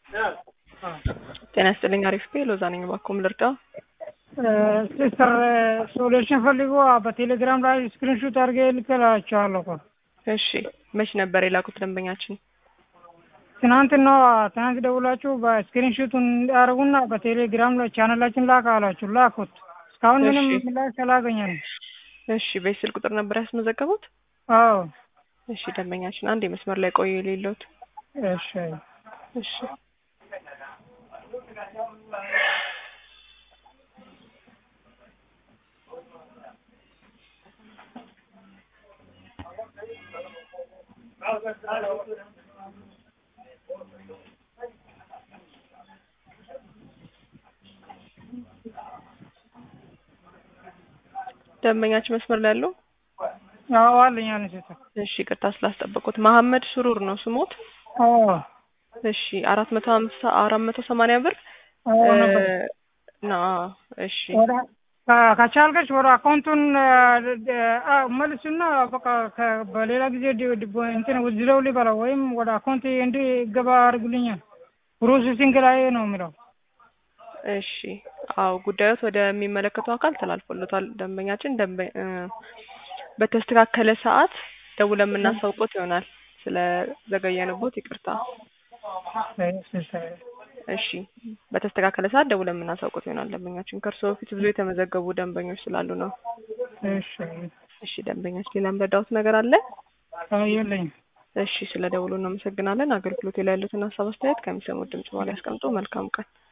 ጤና ይስጥልኝ። አሪፍ ቤ ሎዛ ነኝ። እባክዎን ልርዳ? ሲስተር ሶሉሽን ፈልጎ በቴሌግራም ላይ ስክሪንሹት አድርጌ ልክላቸዋለሁ እኮ። እሺ መች ነበር የላኩት ደንበኛችን? ትናንትና ትናንት ደውላችሁ በስክሪንሹቱን እንዲያደርጉና በቴሌግራም ላይ ቻናላችን ላክ አላችሁ። ላኩት። እስካሁን ምንም እሺ። ምላሽ አላገኘንም። እሺ በዚህ ስልክ ቁጥር ነበር ያስመዘገቡት? አዎ እሺ ደንበኛችን አንድ የመስመር ላይ ቆዩ የሌለውት እሺ እሺ ደንበኛችን መስመር ላይ ያለው አዎ አለኝ አለኝ ሲስተር እሺ ይቅርታ ስላስጠበቁት መሀመድ ሱሩር ነው ስሞት አዎ እሺ አራት መቶ ሀምሳ አራት መቶ ሰማንያ ብር አዎ ነበር። ና እሺ ወደ ከ- ከቻልከች ወደ አካውንቱን መልሱና በቃ ከ- በሌላ ጊዜ ዲ- ዲ- እንትን ውዝለው ሊበላ ወይም ወደ አካውንት እንዲገባ አድርጉልኛል። ፕሮሴሲንግ ላይ ነው የሚለው። እሺ አዎ ጉዳዮት ወደሚመለከተው አካል ተላልፎለታል። ደንበኛችን ደንበ እ በተስተካከለ ሰዓት ደውለን የምናሳውቆት ይሆናል። ስለ ዘገየንቦት ይቅርታ። እሺ በተስተካከለ ሰዓት ደውለን የምናሳውቆት ይሆናል። ደንበኛችን ከእርስዎ በፊት ብዙ የተመዘገቡ ደንበኞች ስላሉ ነው። እሺ እሺ ደንበኛችን ሌላ የምረዳዎት ነገር አለ? የለኝም። እሺ ስለ ደውሉ እናመሰግናለን። አገልግሎት ላይ ያሉትን ሀሳብ አስተያየት ከሚሰሙት ድምጽ በኋላ ያስቀምጡ። መልካም ቀን።